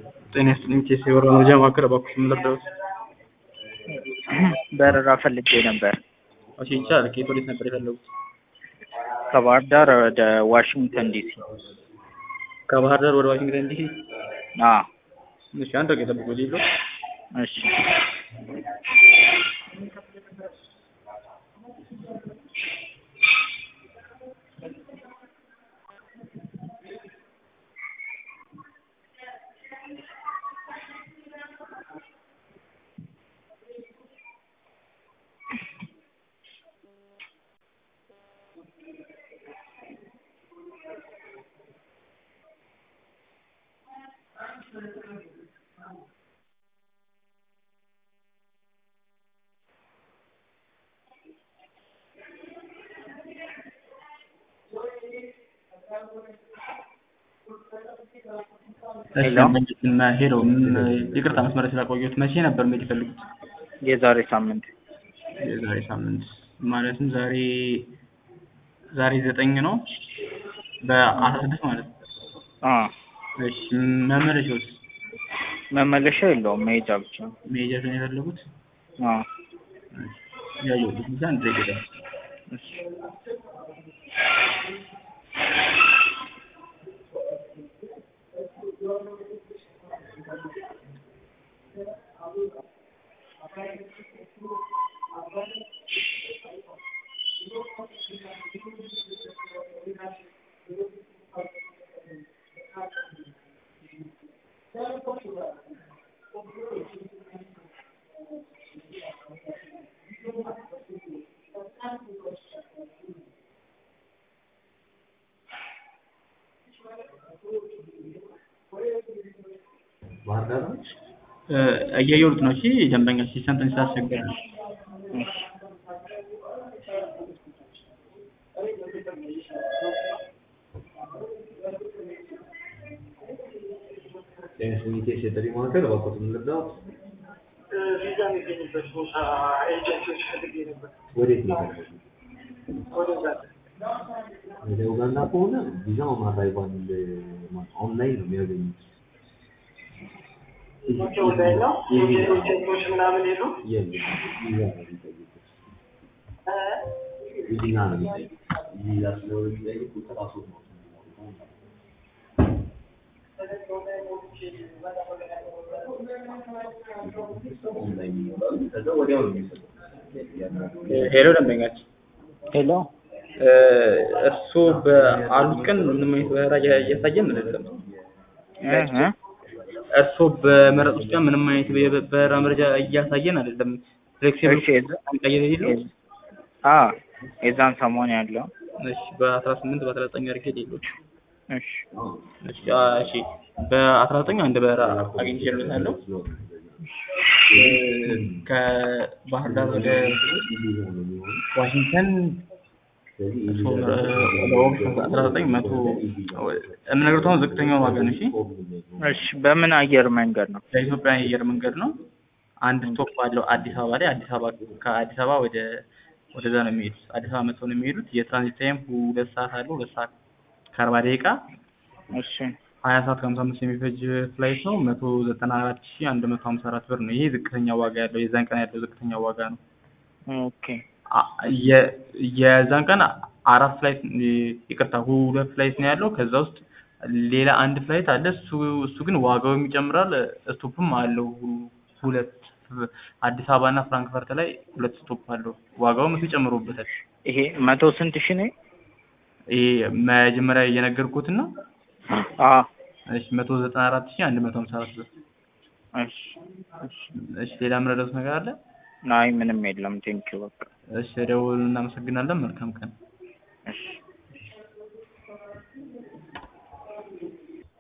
ጤና ይስጥልኝ ኬስ የወራ መረጃ ማዕከል እባክዎት ምን ልርዳዎት? በረራ ፈልጌ ነበር እሺ ይቻላል። ከየት ወዴት ነበር የፈለጉት? ከባህር ዳር ወደ ዋሽንግተን ዲሲ። ከባህር ዳር ወደ ዋሽንግተን ዲሲ። አዎ እሺ አንድ ደቂቃ ይጠብቁ ሌሎ እሺ እሺ እና ሄሎ ይቅርታ መስመር ስላቆየሁት መቼ ነበር መሄድ የፈለጉት? የዛሬ ሳምንት የዛሬ ሳምንት ማለትም ዛሬ ዛሬ ዘጠኝ ነው በአስራ ስድስት ማለት ነው። አዎ እሺ መመለሻውስ መመለሻ የለውም መሄጃ ብቻ ነው። መሄጃ ነው የፈለጉት? አዎ ያየሁት ብቻ አንድ ደቂቃ እሺ እያየሁት ነው። እሺ ደንበኛ ሲስተም ትንሽ ያስቸግራል። ቴስ የጥሪ ማዕከል እባክዎት ምን ልርዳዎት? ቪዛ የሚገኝበት ቦታ ኤጀንሲዎች ፈልጌ ነበር። ወዴት ነው የፈለጉት? ወደዛ ወደ ኡጋንዳ ከሆነ ቪዛ ኦን አራይቫል ኦንላይን ነው የሚያገኙት። ኦኬ፣ ወደ ነው ኤጀንቶች ምናምን የሉ የለም ቪዛ ነው የሚጠይቁት። ቪዛ ነው የሚጠይቁት። ቪዛ ስለሆነ የሚጠይቁት ራስዎት ነው ኦንላይን ይሞላሉ። ከዛ ወዲያው ነው የሚሰጡት። ሄሎ ደንበኛችን ሄሎ እርስዎ በአሉት ቀን ምንም አይነት በረራ እያሳየን አይደለም። እህ እርስዎ በመረጡት ቀን ምንም አይነት በረራ መረጃ እያሳየን አይደለም። ፍሌክሲብል እሺ የዛ- ቀየር የሌለው አዎ የዛን ሰሞን ያለው እሺ በአስራ ስምንት በአስራ ዘጠኝ አድርጌ ሌሎች እሺ እሺ አ- እሺ በአስራ ዘጠኝ አንድ በረራ አግኝቼልዎታለሁ። ከባህር ዳር ወደ ዋሽንግተን ለኦገስት አስራ ዘጠኝ መቶ የምነግርዎት አሁን ዝቅተኛውን ዋጋ ነው። እሺ እሺ በምን አየር መንገድ ነው? ለኢትዮጵያ አየር መንገድ ነው። አንድ ስቶፕ አለው አዲስ አበባ ላይ። አዲስ አበባ ከአዲስ አበባ ወደ ወደዛ ነው የሚሄዱት። አዲስ አበባ መጥተው ነው የሚሄዱት። የትራንዚት ታይም ሁለት ሰዓት አለው። ሁለት ሰዓት ከአርባ ደቂቃ እሺ ሀያ ሰዓት ከሀምሳ አምስት የሚፈጅ ፍላይት ነው። መቶ ዘጠና አራት ሺ አንድ መቶ ሀምሳ አራት ብር ነው። ይሄ ዝቅተኛ ዋጋ ያለው የዛን ቀን ያለው ዝቅተኛ ዋጋ ነው። ኦኬ አ- የ- የዛን ቀን አራት ፍላይት ይቅርታ ሁለት ፍላይት ነው ያለው። ከዛ ውስጥ ሌላ አንድ ፍላይት አለ። እሱ እሱ ግን ዋጋውም ይጨምራል፣ ስቶፕም አለው ሁለት አዲስ አበባ እና ፍራንክፈርት ላይ ሁለት ስቶፕ አለው። ዋጋውም እሱ ይጨምሮበታል። ይሄ መቶ ስንት ሺህ ነው? ይሄ መጀመሪያ እየነገርኩት ነው። አዎ እሺ መቶ ዘጠና አራት ሺ አንድ መቶ ሀምሳ አራት ብር። እሺ እሺ እሺ ሌላ የምረዳዎት ነገር አለ? አይ ምንም የለም ቴንኪው በቃ እሺ ደውሉ። እናመሰግናለን። መልካም ቀን። እሺ